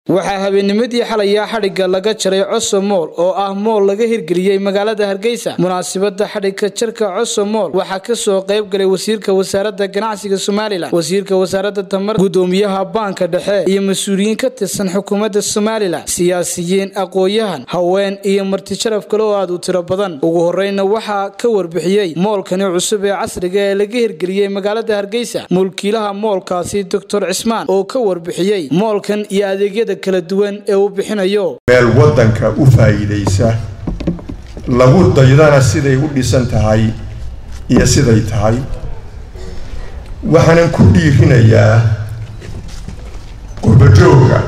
waxaa habeennimadii xalayaa xadhigga laga jaray coso mool oo ah mool laga hirgeliyey magaalada hargeysa munaasibada xadhigga jarka coso mool waxaa kasoo qayb galay wasiirka wasaaradda ganacsiga somalilan wasiirka wasaaradda tamar gudoomiyaha baanka dhexe iyo mas-uuliyiin ka tirsan xukuumadda somalilan siyaasiyiin aqoon-yahan haween iyo martisharaf kale oo aad u tiro badan ugu horeyna waxaa ka warbixiyey moolkani cusub ee casriga ee laga hirgeliyey magaalada hargeysa mulkiilaha moolkaasi doctor cismaan oo ka warbixiyey moolkan iyo adeegyada kala duwan ee uu bixinayo meel waddanka u faa'iidaysa lagu daydana siday u dhisan tahay iyo siday tahay waxaanan ku dhiirinayaa qurbajooga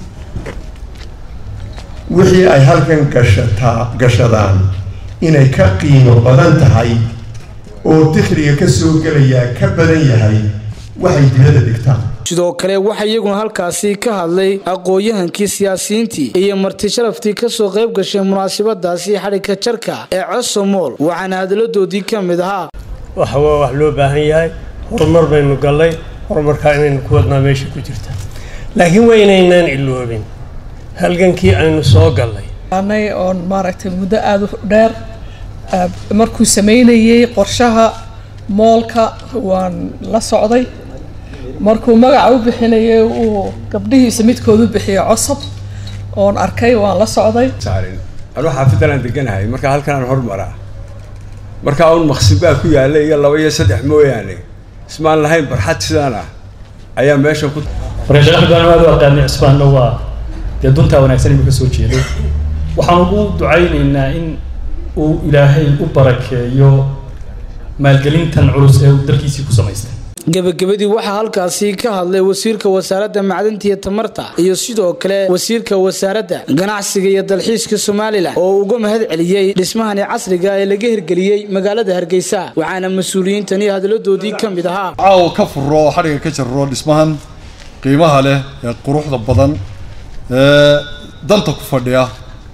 wixii ay halkan gashataa gashadaan inay ka qiimo badan tahay oo dikhliga ka soo gelayaa ka badan yahay waxay dibadda dhigtaan sidoo kale waxaa iyaguna halkaasi ka hadlay aqoon-yahankii siyaasiyiintii iyo marti sharaftii kasoo qayb gashay munaasabadaasi xadhigka jarka ee coso mool waxaana hadaladoodii ka mid ahaa waxawaa wax loo baahan yahay horumar baynu gallay horumarkaa inaynu ku wadnaa meesha ku jirta laakiin waa inaynaan iloobin halgankii aynu soo gallay anay oon maaragtay muddo aada u dheer markuu sameynayey qorshaha moolka waan la socday markuu magaca u bixinayay uu gabdhihiisa midkoodu bixiyay cosab oon arkay waan la socday anuu xaafidan aan deganahay markaa halkan aan hormaraa markaa un maqsib baa ku yaalla iyo laba iyo saddex mooyaane ismaan lahayn barxad sidaan ah ayaa meesha ku marka sheekh axmed aad u aqaanay cisbaanna waa dee duntaa wanaagsan inuu ka soo jeedo waxaan ugu ducaynaynaa in uu ilaahay u barakeeyo maalgelintan culus ee uu dalkiisii ku samaystay gebagabadii waxaa halkaasi ka hadlay wasiirka wasaaradda macdanta iyo tamarta iyo sidoo kale wasiirka wasaaradda ganacsiga iyo dalxiiska somalilan oo uga mahad celiyey dhismahani casriga ee laga hirgeliyey magaalada hargeysa waxaana mas-uuliyiintani hadaladoodii ka mid ahaa caawa ka furo oo xadhiga ka jarro dhismahan qiimaha leh ee quruxda badan ee danta ku fadhiya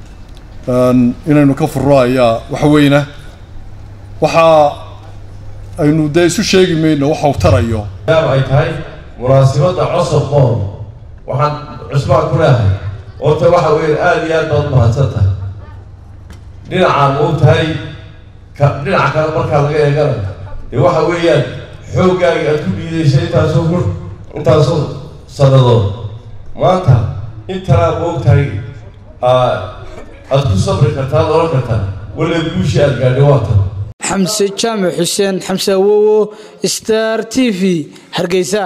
inaynu ka furo ayaa waxweyna waxaa aynu dee isu sheegi mayno waxa uu tarayo yaab ay tahay munaasibadda cosob mool waxaan cusbaan ku leehay oota waxa weeyaan aada iyo aad baad mahadsan tahay dhinacaan uu tahay ka dhinaca kale markaa laga eegana dee waxa weeyaan xooggaaga aad ku dhiidaysa intaasoo gur intaasoo sannadood maanta intanaa ma og tahay aad ku sabri kartaa ad oran kartaa walla guushii aad gaadhay waa tan xamse jaamac xuseen xamse awowo star t v hargeysa